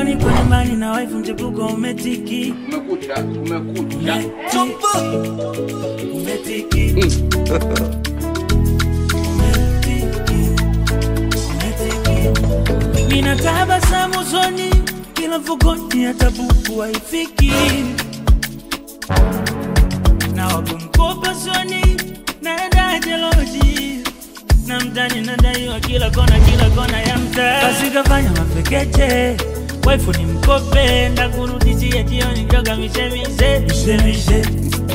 Jioni kwa nyumbani na wife mchepuko umetiki Umekucha, umekucha. umetiki Nina tabasamu usoni, kila mfukoni hata buku haifiki. Na wakumkopa soni, naenda jeloji na mtani nadaiwa kila kona, kila kona ya mtaa. Basi kafanya mapekeche, waifu ni mkope, ndakurudishia jioni njoga mishemishe mishemishe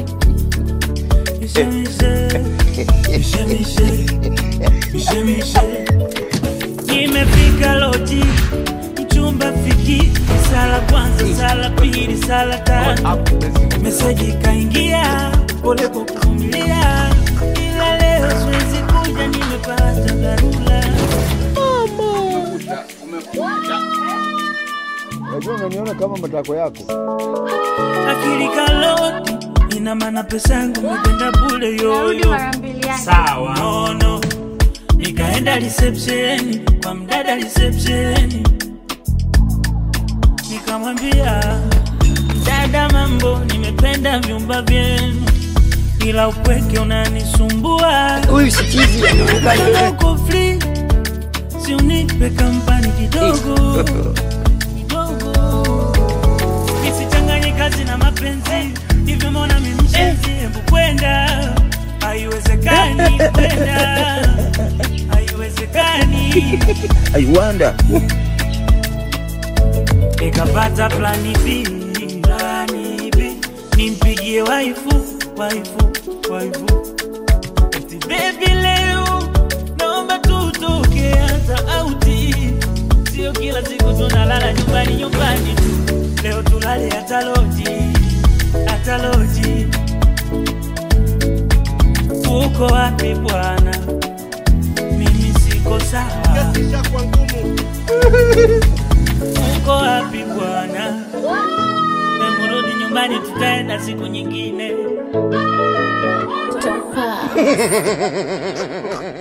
mishemishe mishemishe mishemishe Nimefika loji mchumba fiki sala kwanza sala pili sala tatu meseji kaingia pole kwa kuvumilia ila leo siwezi kuja nimepata dharura Umekucha, umekucha. Unajua unaniona kama matako yako. akili kaloti ina maana pesa yangu mekwenda bule Narudi yoyo mara mbili yake. sawa nono nikaenda reception kwa mdada reception nikamwambia dada mambo nimependa vyumba vyenu ila upweke unanisumbua Huyu si chizi anaonekana. Kama uko free si unipe kampani kidogo kidogo isichanganye kazi na mapenzi hivyo mbona mimshenzi hebu kwenda haiwezekani kwenda haiwezekani I wonder. nikapata plani B, plani B, nimpigie waifu waifu waifu eti baby leo naomba tutoke hata auti sio kila siku tunalala nyumbani nyumbani tu leo tulale hata loji hata loji uko wapi bwana mimi siko sawa uko wapi bwana memurudi nyumbani tutaenda siku nyingine Tofaa.